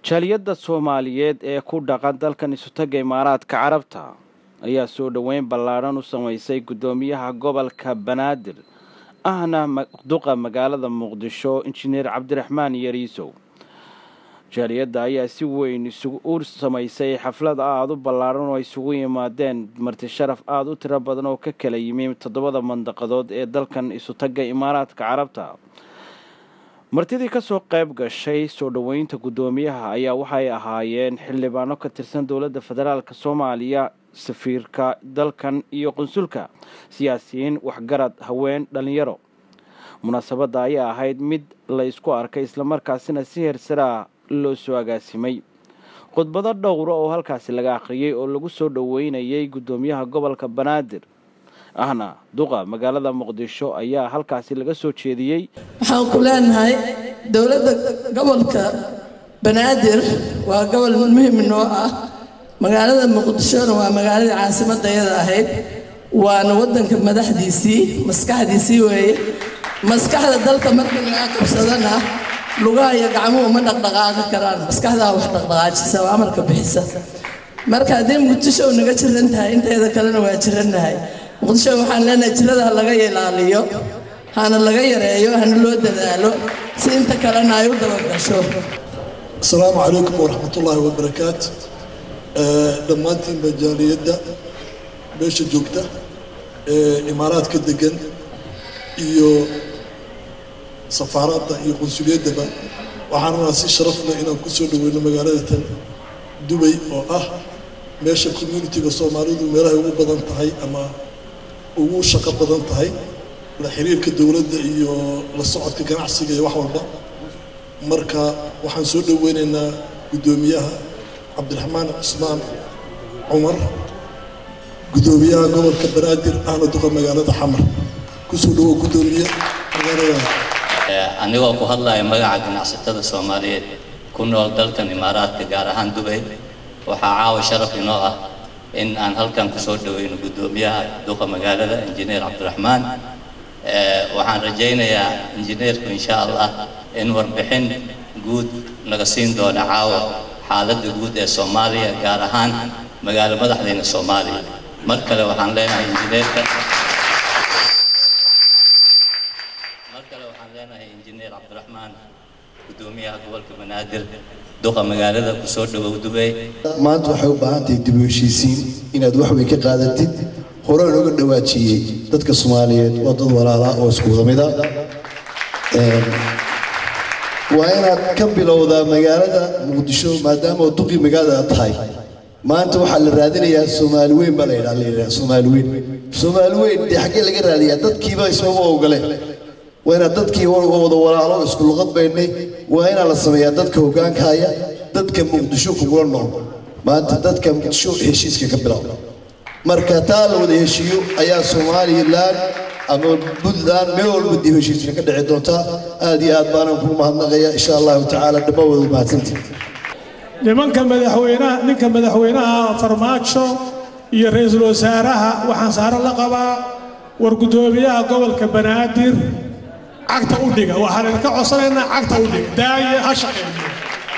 jaaliyadda soomaaliyeed ee ku dhaqan dalkan isutaga imaaraadka carabta ayaa soo dhoweyn ballaadhan u samaysay guddoomiyaha gobolka banaadir ahna duqa magaalada muqdisho injineer cabdiraxmaan yariisow jaaliyadda ayaa si weyn u samaysay xaflad aada u ballaadhan oo isugu yimaadeen marti sharaf aada u tiro badan oo ka kala yimi toddobada mandaqadood ee dalkan isutaga imaaraadka carabta martidii kasoo qayb gashay soo dhoweynta guddoomiyaha ayaa waxay ahaayeen xildhibaano ka tirsan dowladda federaalk soomaaliya safiirka dalkan iyo qunsulka siyaasiyiin waxgarad haween dhallinyaro munaasabadda ayaa ahayd mid la ysku arkay islamarkaasina si hersaraa loo soo agaasimay khudbado dhowra oo halkaasi laga akhriyey oo lagu soo dhoweynayay guddoomiyaha gobolka banaadir ahna duqa magaalada muqdisho ayaa halkaasi laga soo jeediyey waxaan ku leenahay dowladda gobolka banaadir waa gobol muhim noo ah magaalada muqdishona waa magaaladii caasimadayada ahayd waana waddanka madaxdiisii maskaxdiisii weeye maskaxda dalka marka laga qabsadana lugaha iyo gacmuhu ma dhaqdhaqaaqi karaan maskaxdaa wax dhaqdhaqaajisa oo amarka bixisa marka haddii muqdisho naga jiran tahay inteeda kalena waa jirannahay muqdisho waxaan leenahay jirada ha laga ilaaliyo hana laga yareeyo hana loo dadaalo si inta kalena ay u dabagasho asalaamu calaykum waraxmatullaahi wabarakaatu dhammaantiin majaaliyadda meesha joogta ee imaaraadka degan iyo safaaraadda iyo qunsuliyaddaba waxaan rabaa si sharaf leh inaan ku soo dhoweyno magaalada tan dubay oo ah meesha communitiga soomaalidu meelahay ugu badan tahay ama ugu shaqo badan tahay la xiriirka dowladda iyo la socodka ganacsiga iyo wax walba marka waxaan soo dhoweynaynaa guddoomiyaha cabdiraxmaan cusmaan cumar guddoomiyaha gobolka banaadir ahna duqa magaalada xamar kusoo dhowo guddoomiye magaalada anigoo ku hadlaya magaca ganacsatada soomaaliyeed ku nool dalkan imaaraadka gaar ahaan dubay waxaa caawa sharaf inoo ah in aan halkan kusoo dhoweyno guddoomiyaha duqa magaalada injineer cabdiraxmaan waxaan rajaynayaa injineerku insha allah in warbixin guud naga siin doona caawa xaaladda guud ee soomaaliya gaar ahaan magaalo madaxdeena soomaaliya mar kale waxaan leenahay injineerka mar kale waxaan leenahay injineer cabdiraxmaan guddoomiyaha gobolka banaadir duqa magaalada kusoo dhowow dubey maanta waxay u baahan tahay dib u heshiisiin inaad wax weyn ka qaadatid horaan uga dhawaajiyey dadka soomaaliyeed waa dad walaalaa oo isku wada mida waa inaad ka bilowdaa magaalada muqdisho maadaama oo duqii magaalada aad tahay maanta waxaa la raadinayaa soomaali weyn baa la yidhaha la yidhaha soomaali weyn soomaali weyn dee xaggee laga raadiyaa dadkiiba ismaba ogole waa inaad dadkii wada walaalo isku luqad baynay waa inaa la sameeyaa dadka hoggaanka haya dadka muqdisho kugula nool maanta dadka muqdisho heshiiska ka bilow marka taa la wada heshiiyo ayaa somalilan ama puntland meel walba dib heshiisna ka dhici doontaa aad iyo aad baanan kugu mahadnaqaya insha allahu tacaala dhammaanwada mahadsantii nimanka madaxweynaha ninka madaxweynaha farmaajo iyo ra-iisul wasaaraha waxaan saaro la qabaa war guddoomiyaha gobolka banaadir cagta u dhiga waxaan idinka codsanaynaa cagta u dhiga daaye ha shaqeeyo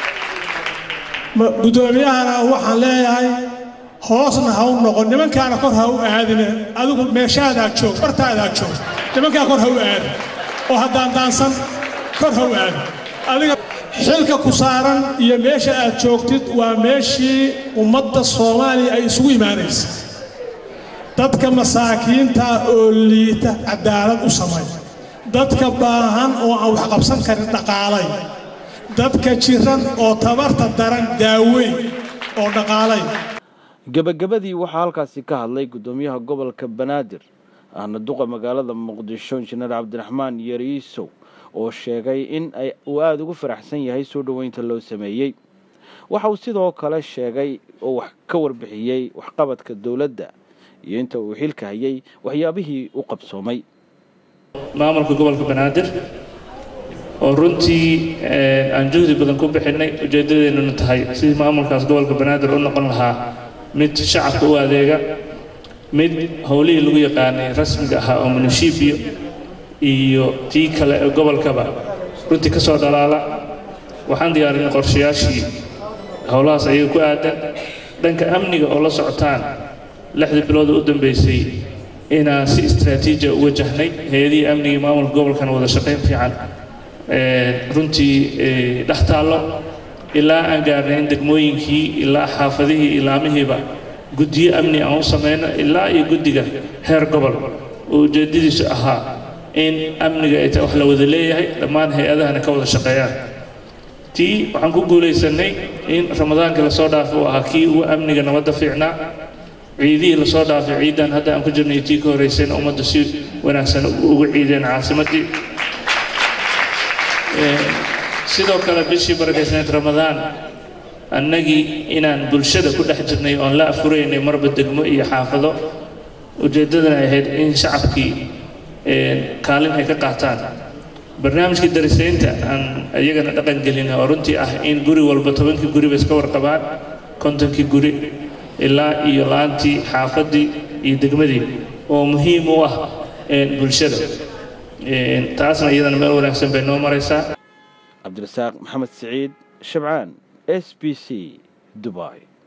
guddoomiyahana waxaan leeyahay hoosna ha u noqon nimankaana kor ha u aadine adigu meeshaadaa joog bartaadaa joog nimankaa kor ha u aadin oo haddaan daansan kor ha u aadin adiga xilka ku saaran iyo meesha aad joogtid waa meeshii ummadda soomaaliya ay isugu imaanaysa dadka masaakiinta oo liita cadaalad u samay dadka baahan oo aan wax qabsan karin dhaqaalay dadka jiran oo tabarta daran daaweyn oo dhaqaalay gebagabadii waxaa halkaasi ka hadlay guddoomiyaha gobolka banaadir ahna duqa magaalada muqdisho injineer cabdiraxmaan yariisow oo sheegay in uu aada ugu faraxsan yahay soo dhoweynta loo sameeyey waxa uu sidoo kale sheegay oo wax ka warbixiyey waxqabadka dowladda iyo inta uu xilka hayay waxyaabihii u qabsoomay maamulka gobolka banaadir oo runtii aan juhdi badan ku bixinay ujeeddadeennuna tahay sidii maamulkaas gobolka banaadir u noqon lahaa mid shacabka u adeega mid howlihii lagu yaqaanay rasmiga ahaa oo munishibiyo iyo tii kale ee gobolkaba runtii ka soo dhalaala waxaan diyaarinay qorshayaashii howlahaas ayaga ku aadan dhanka amniga oo la socotaan lixdii bilood oo u dambeysay inaan si istraatiiji u wajahnay hay-adihii amnigii maamulka gobolkana wada shaqayn fiican runtii dhex taallo ilaa aan gaarnay in degmooyinkii ilaa xaafadihii ilaamihiiba guddiyo amni aan u samayno ilaa iyo guddiga heer gobol oo ujeedadiisu ahaa in amniga ay tahay wax la wada leeyahay dhammaan hay-adahana ka wada shaqeeyaan tii waxaan ku guulaysanay in ramadaankii lasoo dhaafay uu ahaa kii ugu amniga nabadda fiicnaa ciidihii lasoo dhaafay ciidan hadda aan ku jirnay tii ka horreysayna ummadda si wanaagsan ugu ciideen caasimaddii sidoo kale bishii barakaysnayd ramadaan annagii inaan bulshada ku dhex jirnay oon la afuraynay marba degmo iyo xaafado ujeeddadana ahayd in shacabkii kaalin ay ka qaataan barnaamijkii darisaynta aan iyagana dhaqan gelin oo runtii ah in guri walba tobankii guriba iska warqabaan kontonkii guri ilaa iyo la-aantii xaafaddii iyo degmadii oo muhiim u ah bulshada taasna iyadana meel wanaagsan bay noo maraysaa cabdirasaaq maxamed siciid shabcaan s b c dubai